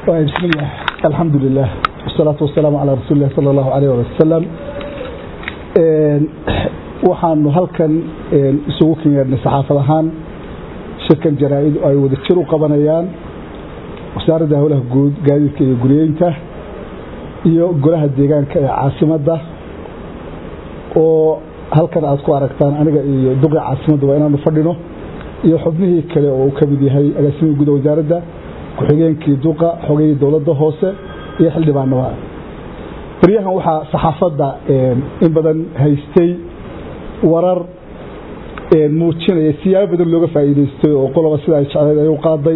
بسم الله الحمد لله والصلاة والسلام على رسول الله صلى الله عليه وسلم waxaanu halkan isugu kenyeernay saxaafad ahaan shirkan jaraa-idu ay wada jir u qabanayaan wasaaradda howlaha guud gaadiidka iyo guryeynta iyo golaha deegaanka ee caasimadda oo halkan aad ku aragtaan aniga iyo duqi caasimadda waa inaanu fadhino iyo xubnihii kale oo uu ka mid yahay agaasimihii guda wasaaradda ku-xigeenkii duqa xogayii dowladda hoose iyo xildhibaanaba baryahan waxaa saxaafadda in badan haystay warar muujinaya siyaabo badan looga faa'iidaystay oo qoloba sida ay jecleed ay u qaaday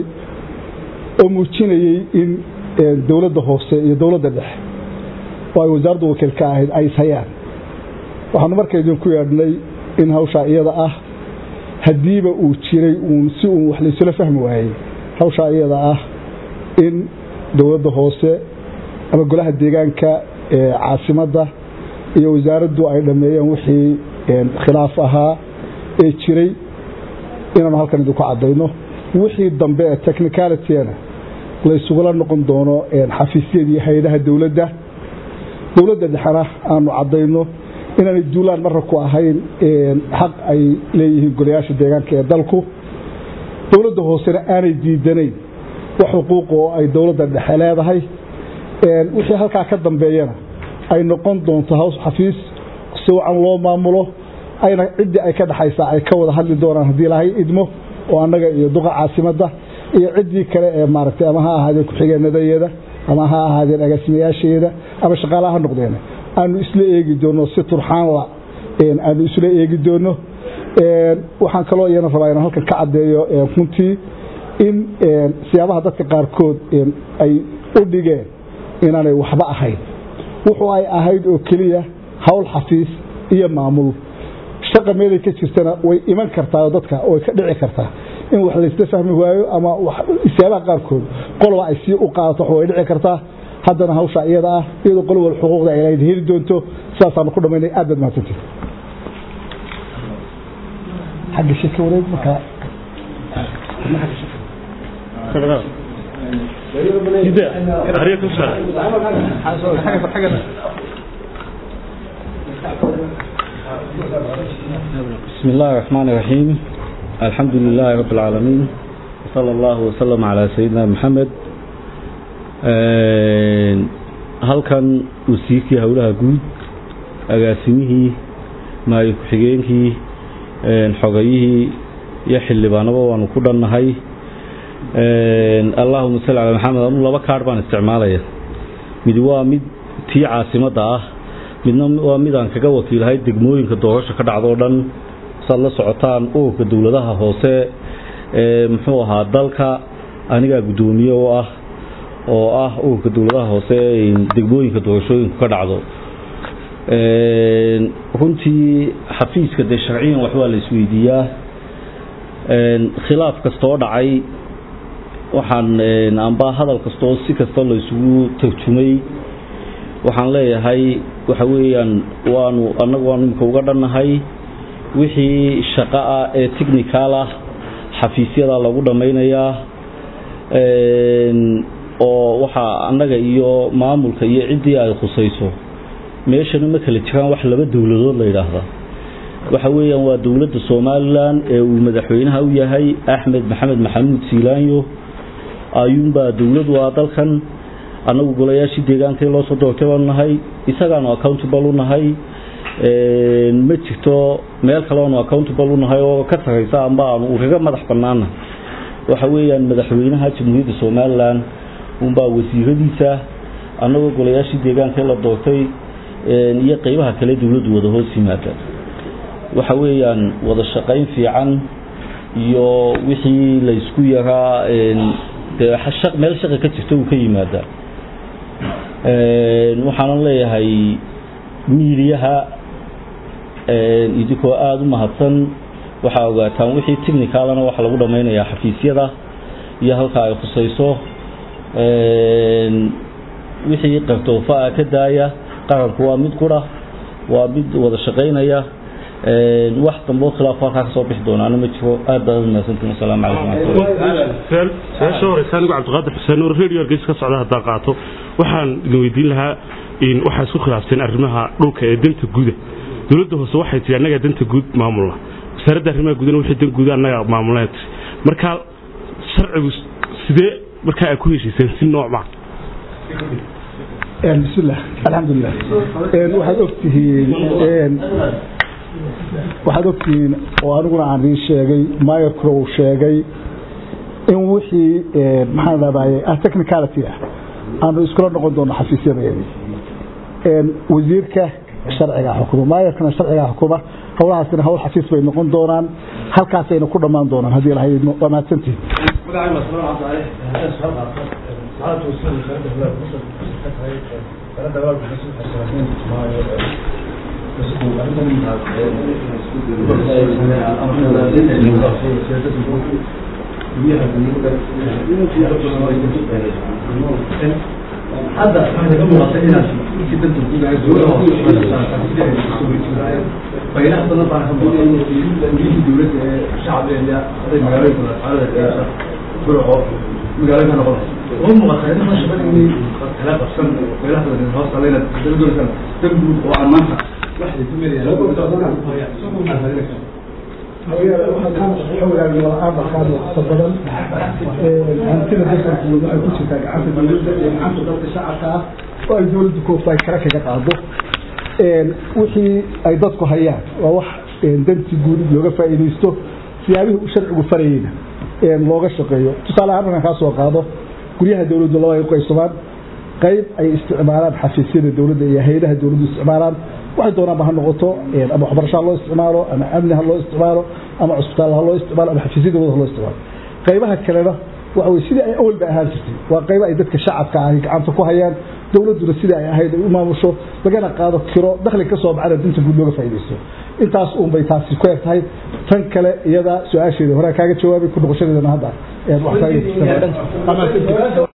oo muujinayey in dowladda hoose iyo dowladda dhexe oo ay wasaaradda wakiil ka ahayd ay ishayaan waxaanu marka idinku yeedhnay in hawshaa iyada ah haddiiba uu jiray uun si uun wax laysula fahmi waayey hawshaa iyada ah in dowladda hoose ama golaha deegaanka ee caasimadda iyo wasaaraddu ay dhammeeyeen wixii khilaaf ahaa ee jiray inaanu halkan idinku caddayno wixii dambe ee technicalityna laysugula noqon doono xafiisyadii hay-adaha dowladda dowladda dhexena aanu caddayno inaanay duulaan marra ku ahayn xaq ay leeyihiin golayaasha deegaanka ee dalku dowladda hoosena aanay diidanayn wax xuquuq oo ay dowladda dhexe leedahay wixii halkaa ka dambeeyana ay noqon doonto haws xafiis si wacan loo maamulo ayna ciddii ay ka dhexaysaa ay ka wada hadli doonaan haddii lahay idmo oo annaga iyo duqa caasimadda iyo ciddii kale ee maaragtay ama ha ahaadeen ku-xigeenadayeeda ama ha ahaadeen agaasimayaasheeda ama shaqaalaha ha noqdeen aanu isla eegi doono si turxaanla aanu isla eegi doono waxaan kaloo iyana rabaa inaan halkan ka caddeeyo runtii in siyaabaha dadka qaarkood ay u dhigeen inaanay waxba ahayn wuxuu ay ahayd oo keliya hawl xafiis iyo maamul shaqa meelay ka jirtana way iman kartaa oo dadka way ka dhici kartaa in wax laysla fahmi waayo ama siyaabaha qaarkood qoloba ay sii u qaadato way dhici kartaa haddana hawsha iyada ah iyadoo qolo wal xuquuqda ay lahayd heli doonto sidaasaanu ku dhamaynay aad baad mahadsantihi xagga shirka wareeg markaa بسم الله الرحمن الرحيم الحمد لله رب العالمين وصلى الله وسلم على سيدنا محمد halkan wasiirkii howlaha guud agaasimihii maayo ku-xigeenkii xogayihii iyo xildhibaanaba waanu ku dhannahay allahuma salli calaa maxamed anu laba kaadh baan isticmaalaya mid waa mid tii caasimadda ah midna waa midaan kaga wakiilahay degmooyinka doorasho ka dhacdo o dhan saad la socotaan ururka dowladaha hoose ee muxuu ahaa dalka anigaa guddoomiye u ah oo ah ururka dowladaha hoose degmooyinka doorashooyinku ka dhacdo runtii xafiiska dee sharciyan waxbaa la isweydiiyaa khilaaf kastoo dhacay waxaan amba hadal kastoo si kasta la isugu tarjumay waxaan leeyahay waxa weeyaan waanu annagu waanu imika uga dhannahay wixii shaqo ah ee technical ah xafiisyada lagu dhammaynayaa oo waxaa annaga iyo maamulka iyo ciddii ay khusayso meeshana ma kala jiraan wax laba dowladood la yidhaahda waxa weeyaan waa dowladda somalilan ee uu madaxweynaha u yahay axmed maxamed maxamuud siilaanyo ayuunbaa dowladu ah dalkan annagu golayaashii deegaankai loo soo doortay baanu nahay isagaanu accountable u nahay ma jirto meel kale aanu accountable u nahay oo ka saraysa amba aanu ugaga madax bannaana waxa weeyaan madaxweynaha jamhuuriyadda somalilan unbaa wasiiradiisa annagoo golayaashii deegaankai la doortay iyo qeybaha kale dowladdu wada hoos yimaada waxa weeyaan wada shaqayn fiican iyo wixii la isku yaraa dee meel shaqa ka jirta uu ka yimaadaa waxaanan leeyahay miidiyaha idinkoo aada u mahadsan waxaa ogaataan wixii technicalana waxa lagu dhammaynayaa xafiisyada iyo halka ay khusayso wixii qartoofa ah ka daaya qaranku waa mid qura waa mid wada shaqaynaya wax dambe oo khilaaf halkaa ka soo bixi doonaana ma jiro aad baad mahadsantiin wasalaamu calaykum su-aasha horeysa anigu cabdiqaadir xuseen nuur radio hargeysa ka socda haddaan qaato waxaan idin weydiin lahaa waxaa isku khilaafteen arrimaha dhulka ee danta guuda dowladda hoose waxay tihi annagaa danta guud maamulna wasaaradda arrimaha guudana wixii dan guuda annagaa maamulnaa tiri marka sharcigu sidee markaa ay ku heshiiseen si noocma bismillah alxamdulilah waxaad ogtihiin waxaad ogtihiin oo aniguna aan ii sheegay mayorkuna uu sheegay in wixii maxaan dhahdaye ah technicality ah aanu iskula noqon doono xafiisyadeedii wasiirka sharciga xukuma mayorkana sharciga xukuma howlahaasina hawl xafiis bay noqon doonaan halkaasayna ku dhammaan doonaan haddii ilahay waa mahadsantihin hadda waxay ka muuqata inaad si danta bayraha badan baan ka muuqata guriyihii dowladda ee shacbiga haday magaalooyinka xaalada burco magaalooyinka noqonaysa oo muuqata in ma shaqadii kala qabsan bayraha badan hoos talayna dowladda dan guud oo aan maanta waxay ku badan hantida dafarkooda waxay ku jirtaa gacanta dowladda iyo gacanta dalka shacabka ah oo ay dowladda koofta ay kara kaga qaado wixii ay dadku hayaan waa wax danti guud looga faa'iidaysto siyaabihii u sharcigu farayeyna looga shaqeeyo tusaale ahaan markaan kaa soo qaado guryaha dowladdu laba ay u qaybsamaan qayb ay isticmaalaan xafiisyada dowladda iyo hay-adaha dowladdu isticmaalaan waxay doonaanba ha noqoto ama waxbarasho ha loo isticmaalo ama amni ha loo isticmaalo ama cusbitaal ha loo isticmaalo ama xafiisya dowladda ha loo isticmaalo qaybaha kalena waxa weye sidii ay awalba ahaan jirtay waa qaybo ay dadka shacabka ahi gacanta ku hayaan dowladduna sidii ay ahayd ay u maamusho lagana qaado kiro dakhli ka soo baxana dinta guud looga faa'iidaysto intaas uun bay taasi ku eg tahay tan kale iyada su-aasheeda horaa kaaga jawaabay ku noqoshadeedana hadda wax kaaga